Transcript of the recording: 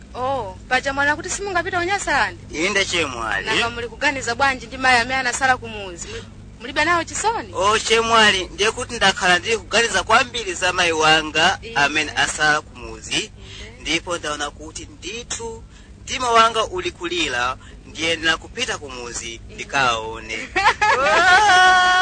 oh paja mwana kuti simungapita unyasalandi inde chemwali nanga muli kuganiza bwanji ndi mayi amene anasala kumuzi Muli- mulibe nawo chisoni o chemwali ndiye kuti ndakhala ndili kuganiza kwambiri za mayi wanga Inde. amene asala kumuzi ndipo ndaona kuti ndithu mtima wanga uli kulira ndiyenera kupita kumuzi ndikaone